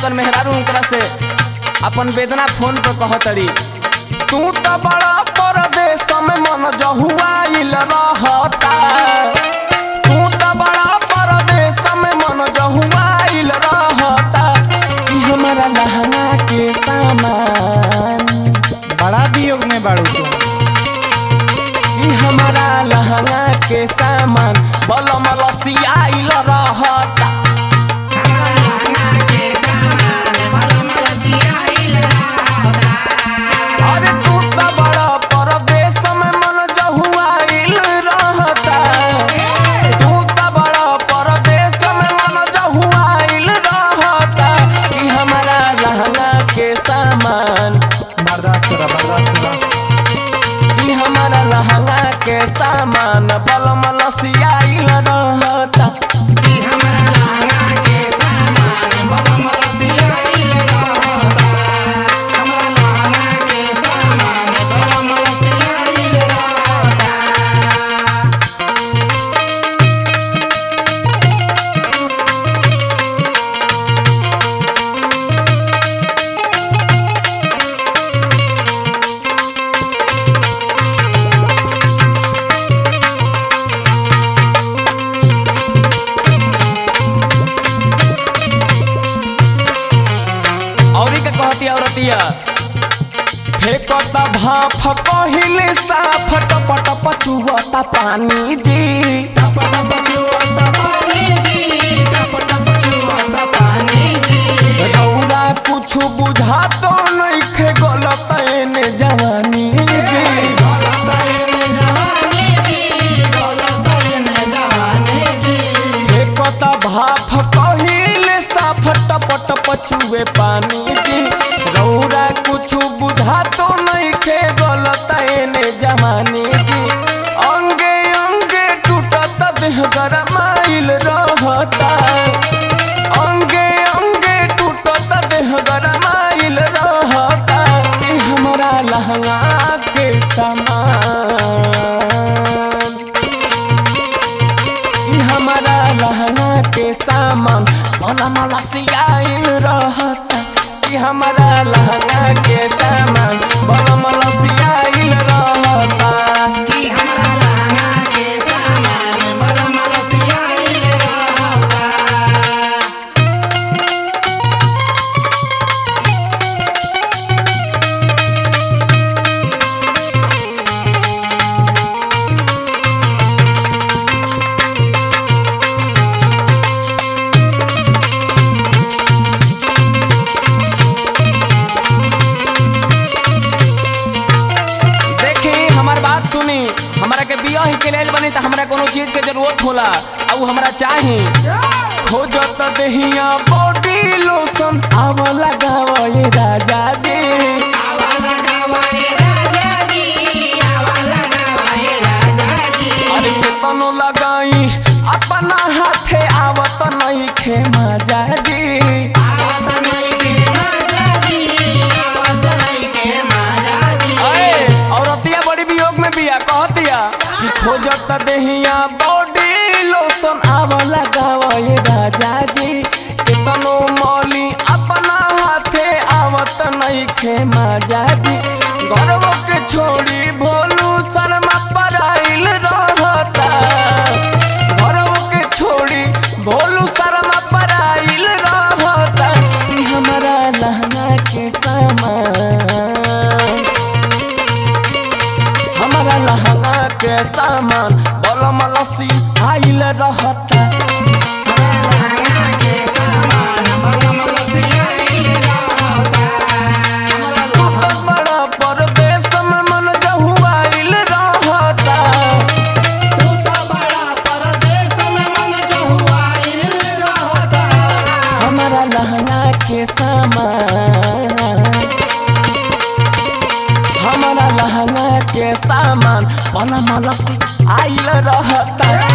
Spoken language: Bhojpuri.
उनकर मेहरारू उनकरा से अपन वेदना फोन पर कहतड़ी तू तो बड़ा परदेश में मन जहुआइल रहता तू तो बड़ा परदेश में मन जहुआइल रहता कि हमारा लहंगा के सामान बड़ा वियोग में बाड़ू तू कि हमारा लहंगा के सामान बलम रसियाइल रहता अरे तू तो बड़ा परदेश में मन जहुआइल रहता तू तो बड़ा परदेश में मन जहुआइल रहता कि हमारा लहंगा के सामान बर्दाश्त करा बर्दाश्त करा कि हमारा लहंगा के सामान बलम लसियाइल रहता औरी का कहती औरतिया फेंकता भाफ कहिले साफ टप टप चुहता पानी जी रौरा कुछ बुझा तो नइखे गलत एने जवानी जी फेंकता भाफ कहिले साफ टप टप चुए पानी जी रौरा कुछ बुझा तो नइखे गलत एने जवानी जी अंगे अंगे टूटत देह गरमाइल रहता अंगे अंगे टूटत देह गरमाइल रहता कि हमरा लहंगा के सामान कि हमारा लहंगा के सामान भला मला सियाइल रहता कि हमारा लहंगा के सामान भला मला सियाइल रहता देखी हमार बात सुनी हमारा के बियाह के लेल बनी त हमरा कोनो चीज के जरूरत होला आ उ हमरा चाही खोजत देहिया बॉडी लोशन आव लगाव ये राजा जी अरे केतनो लगाई अपना हाथे आवत नहीं खे मजा जी अरे औरतिया बड़ी वियोग में बिया कहतिया कि खोजत देहिया बॉडी लोशन आव लगाव ये राजा जी केतनो मौली अपना हाथे आवत नहीं खे मजा जी गर्व के छोड़ी भोलू शर्मा पराइल रहता गर्व के छोड़ी भोलू शर्मा पराइल रहता कि हमारा लहंगा के सामान हमारा लहंगा के सामान बलम लसी आइल रहता बड़ा परदेश में मन जहुआइल रहता हमारा लहंगा के सामान हमारा लहंगा के सामान बलम लसी आइल रहता